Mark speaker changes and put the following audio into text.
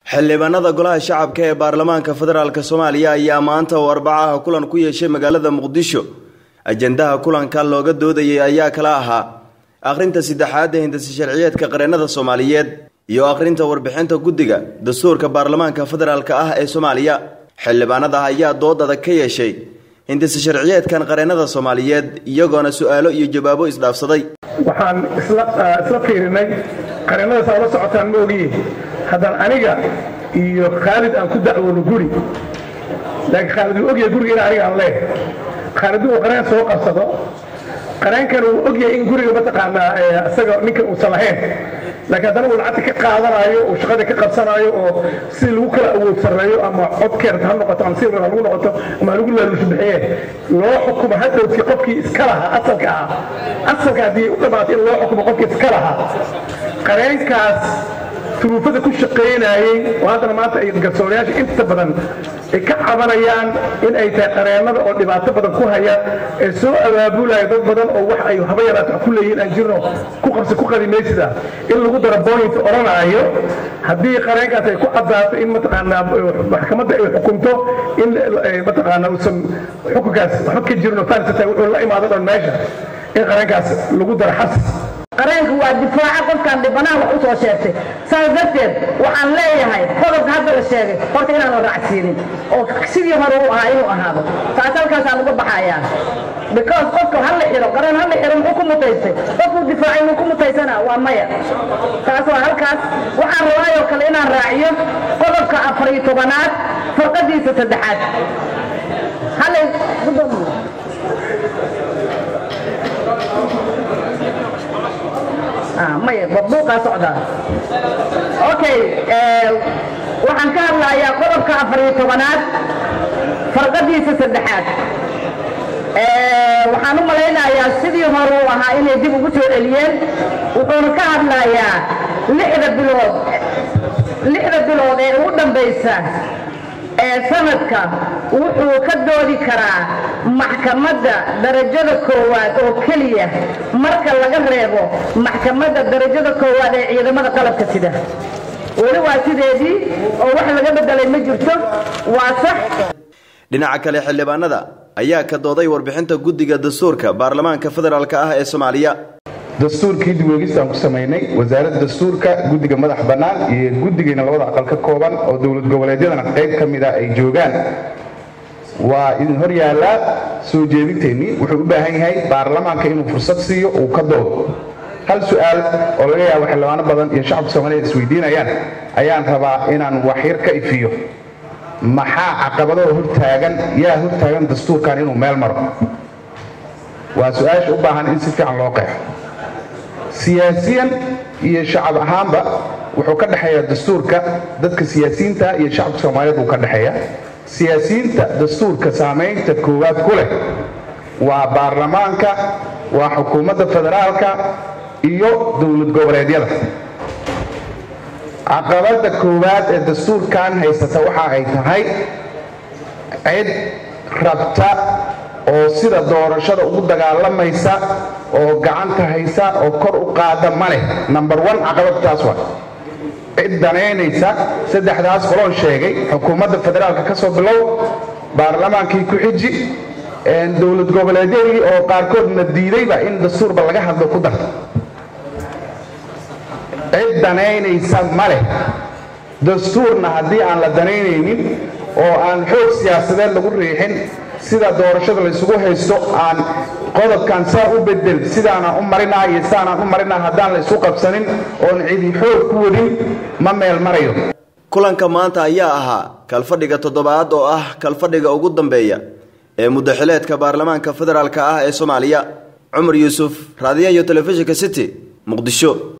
Speaker 1: xildhibaanada golaha shacabka ee baarlamaanka federaalk soomaaliya ayaa maanta oo arbacaha kulan ku yeeshay magaalada muqdisho ajendaha kulanka looga doodayay ayaa kala ahaa akhrinta saddexaad ee hindasi sharciyeedka qareennada soomaaliyeed iyo akhrinta warbixinta guddiga dastuurka baarlamaanka federaalk ah ee soomaaliya xildhibaanada ayaa dood adag ka yeeshay hindasi sharciyeedkan qareennada soomaaliyeed iyagoona su-aalo iyo jawaabo isdhaafsaday
Speaker 2: waxaan isla fiirinay qareennadaas aad la socotaan ma ogiye haddaan aniga iyo khaalid aan ku dacwoono guri laakiin khaalid uu ogyahay guriga in aniga aan leehay khaalid uu qareen soo qabsado qareenkan uu ogyahay in guriga mataqaanaa isaga ninkan uusan lahayn laakiin haddana uu lacagta ka qaadanaayo uu shaqada ka qabsanaayo oo si lagu kala awood sarreeyo ama codkeerta ha noqoto ama si ha lagu noqoto ama lagu laaluusha bixiye loo xukumo hadhowtii qofkii iska lahaa asalka ahaa asalka haddii u dhammaatay in loo xukumo qofkii iska lahaa qareenkaas turuufada ku shaqaynayey oo haddana maanta ay garsoorayaasha inta badan ay ka cabanayaan in ay tahay qareennada oo dhibaato badan ku haya ee soo abaabulaya dad badan oo wax ay haba yaraata wax ku leeyihiin aan jirno ku qabsi ku qadimaysida in lagu daro point odhanaayo haddii qareenkaas ay ku caddaato in mataqaanaa maxkamadda ay xukunto in mataqaanaa uusan xukunkaas waxba ka jirno farisata wuxuu la imaado dhan meesha in qareenkaas lagu daro xabsi
Speaker 3: qareenku waa difaaca qofkaan dhibanaha wax u soo sheegtay saas darteed waxaan leeyahay qodobka hadda la sheegay horta inaan la raacsiinin oo sidii hore u ahaa inuu ahaado taas halkaasaan uga baxayaa because qofka ha la xiro qareen ha la xiro muxuu ku mutaystay qofkuu difaacay muu ku mutaysana waa maya taas waa halkaas waxaan rabaayoo kale inaan raaciyo qodobka afar iyo tobanaad farqadiisa saddexaad hale maya buuqaa socdaa okay waxaan ka hadlayaa qodobka afar iyo tobanaad farqadiisa saddexaad waxaan u malaynayaa sidii hore uu ahaa inay dib ugu soo celiyeen wuxuuna ka hadlayaa lixda bilood lixda bilood ee ugu dambaysa ee sanadka wuxuu ka doodi karaa maxkamadda darajada koowaad oo keliya marka laga reebo maxkamadda darajada koowaad ee ciidamada qalabka sida weli waa sideedii oo wax laga bedelay ma jirto waa sax
Speaker 1: dhinaca kale xildhibaanada ayaa ka dooday warbixinta guddiga dastuurka baarlamaanka federaalk ah ee soomaaliya
Speaker 4: dastuurkii dibweegistaan ku samaynay wasaaradda dastuurka guddiga madax bannaan iyo guddigayna labada aqal ka kooban oo dowlad goboleedyadana qayb ka mid ah ay joogaan waa idin hor yaallaa soo jeedinteennii wuxuu u baahan yahay baarlamaanka inuu fursad siiyo uu ka doodo hal su-aal oo laga yaabo xildhibaano badan iyo shacabka soomaaliyeed isweydiinayaan ayaan rabaa inaan waxyar ka ifiyo maxaa caqabadoo hortaagan yaa hortaagan dastuurkan inuu meel maro waa su-aasha u baahan in si fiican loo qeexo siyaasiyan iyo shacab ahaanba wuxuu ka dhexeeyaa dastuurka dadka siyaasiyiinta iyo shacabka soomaaliyeed buu ka dhexeeya siyaasiyiinta dastuurka saamaynta koowaad ku leh waa baarlamaanka waa xukuumadda federaalka iyo dowlad goboleedyada caqabadda koowaad ee dastuurkan haysata waxa ay tahay cid rabta oo sida doorashada ugu dagaalamaysa oo gacanta haysa oo kor u qaada ma leh number one caqabadtaas waa cid danaynaysa saddexdaas qoloon sheegay xukuumadda federaalka ka soo bilow baarlamaankii ku xiji dowlad goboleedyadii oo qaarkoodna diidayba in dastuurba laga hadlo ku dar cid danaynaysa ma leh dastuurna haddii aan la danaynaynin oo aan xoog siyaasadeed lagu riixin sida doorashada laysugu haysto aan qodobkan saa u bedel sidaanaan u marinaa iyo sidaanaan u marinaa haddaan la isu qabsanin oon cidi xoog ku wadin ma meel marayo
Speaker 1: kulanka maanta ayaa ahaa kalfadhiga toddobaad oo ah kalfadhiga ugu dambeeya ee muddaxileedka baarlamaanka federaalk ah ee soomaaliya cumar yuusuf raadiyaha iyo telefishinka city muqdisho